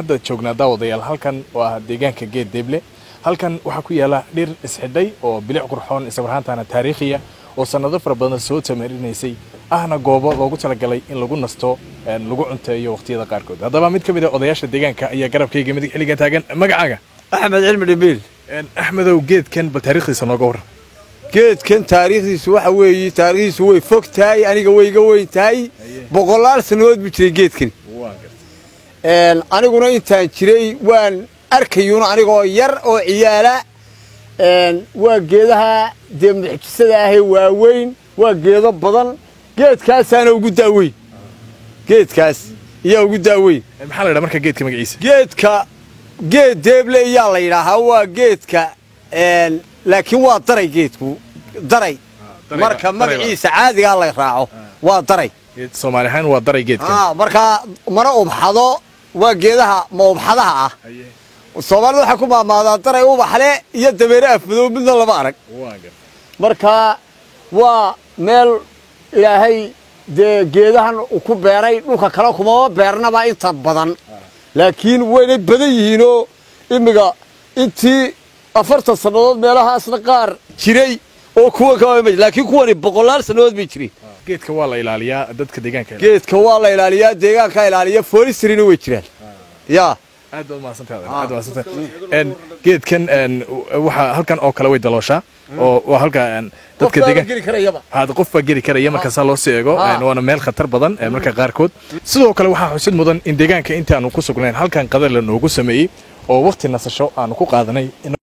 hadda joognaa daawadayaal halkan oo ah deegaanka geed deeble halkan waxaa ku yaala dhir isxidhay oo bilic qurxoon islamarhaantana taariikhiya oo sannado fara badan soo tamarinaysay ahna goobo loogu talagalay in lagu nasto lagu cunteeyo waqtiyada qaarkood haddaba mid ka mid a odayaasha deegaanka ayaa garabkayga midig xilligan taagan magacaaga axmed cilmi dhimbiil axmedow geedkan bal taariikhdiisa nooga warran geedkan taariikhdiisu waxa weeye taariikhdiisu way fog tahay aniga way iga weyn tahay boqolaal sannadood buu jiray geedkan aniguna intaan jiray waan arkayuuna anigoo yar oo ciyaala waa geedaha dee muxjisada ahee waaweyn waa geedo badan geedkaasaana ugu daaweyn geedkaas iyaa ugu daaweyn maxaa la ydhaha marka geedka magaciisa geedka geed deeble iyaa la yidhaahaa waa geedka laakiin waa daray geedku daray marka magaciisa caadigaa la raaco waa daray soomaali ahaan waa daray geedkan markaa mana ubxado waa geedaha ma ubxadaha ah soomaalida waxaa ku maamaadaa daray ubaxle iyo dameere afmadow midna lama arag marka waa meel ilaahay dee geedahan ku beeray dhulka kale kumama beernaba inta badan laakiin waynay badan yihiinoo imiga intii afartan sannadood meelahaasna qaar jiray oo kuwa ka laakiin kuwani boqolaal sannadood bay jireen geedka waa la ilaaliyaa dadka deegaanka geedka waa la ilaaliyaa deegaanka ilaaliya foolistrina way jiraan yaa aad baad mahadsantahay aad mahadsantahay geedkan waxa halkan oo kale way dalooshaa oo waa halka dadka deegaanka had qof baa geli karaya marka saa loo sii eego waana meel khatar badan marka qaarkood sidoo kale waxaa xusid mudan in deegaanka intaanu ku sugnayn halkan qadar la noogu sameeyey oo waqti nasasho aanu ku qaadanay